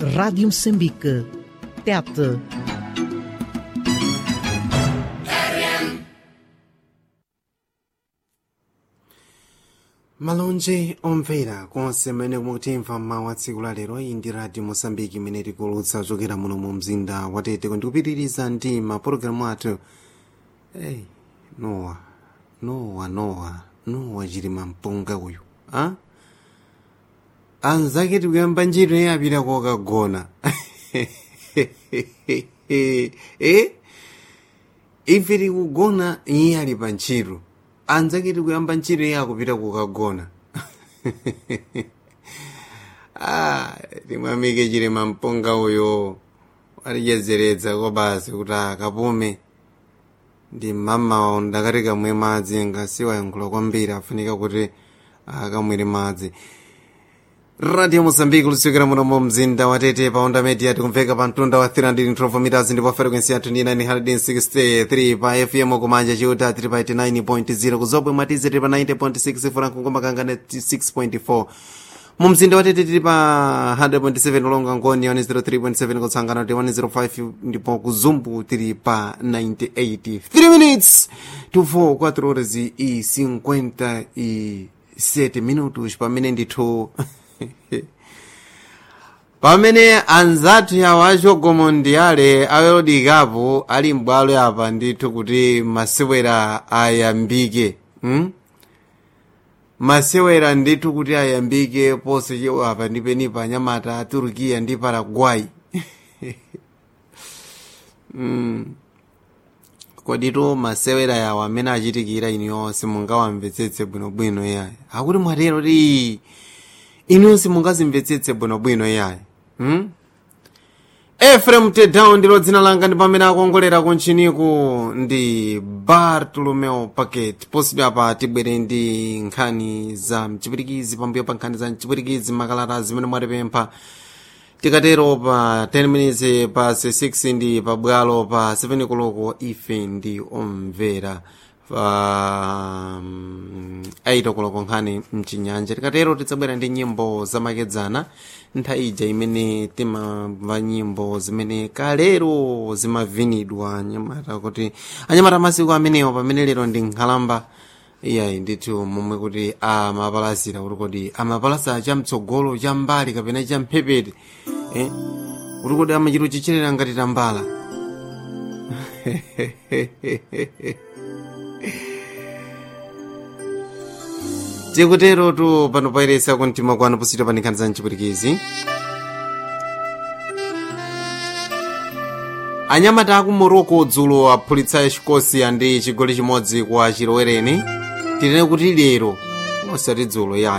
Rádio Moçambique. Tete. malonje omvera konse mmene mukutimva mawu a tsiku la lero iyi ndi radio mosambiki imene tikulutsa kuchokera muno mu mzinda watete ndikupitiriza ndi mapulogalamu athu hey, nowa nowa nowa nowa chilima mpunga uyu a anzake tikuyamba ntchito iye apita kokagona eh? ife tikugona iye ali pa ntchito anzake tikuyamba ntchito iye akupita kukagona ah, timwamike chilima mpunga uyo alichezeredza kobasi kuti akapume ndi mmamawo ndakati kamwe madzi ngasiwayankhula kwambiri afunika kuti akamwere madzi radio mozambique lusukira muno mu mzinda watete pa onda media tikumveka pa mtunda wa 312 meters ndipo frequency yathu ndi 963 pa fm kumanja chiuta tili pa 89.0 kuzobwe mwatize tili pa 90.6 franco ngomakangana 6.4 mu mzinda watete tili pa 100.7 ulonga ngoni 103.7 kutsangana ti 105 ndipo kuzumbu tili pa 98 3 minutes to 4 4 horas e 57 minutos pamene ndithu pamene anzathu yawo achogomo ndiyale awelodikapo ali m'bwalo apa ndithu kuti masewera ayambike hmm? masewera ndithu kuti ayambike ponse chewa apa ndipenipa anyamata a turkiya ndi paraguay mm. koditu masewera yawo amene achitikira inu yonse mungawamvetsetse bwinobwino yayi akuti mwatero ti inunso mungazimvetsetse bwinobwino yayi hmm? efrem tedown ndilo dzina langa ndi pamene akongolera kunchiniku ndi bartolomeo packet posibwa apa tibwere ndi nkhani za mchipirikizi pambuyo pa nkhani za mchipirikizi makalata zimene mwatipempha tikatero pa 10 minutes pa 6 ndi pabwalo pa 7 koloko ife ndi omvera pa um, 8 koloko nkhani mchinyanja tikatero tidzabwera ndi nyimbo zamakedzana nthawi ija imene timamva nyimbo zimene kalero zimavinidwa anyamata kuti anyamata masiku amenewo pamene lero ndi nkhalamba iyayi ndithu momwe kuti amapalasira kuti kodi amapalasa chamtsogolo chambali kapena champhepete eh? kuti kodi amachito chicherera ngati tambala tikuterotu pano pairesa kumtima kwanu posita pa nkhani za mchipwirikizi anyamata aku morocco dzulo aphulitsa escocia ndi chigoli chimodzi kwa chilowereni tinene kuti lero osati dzulo ya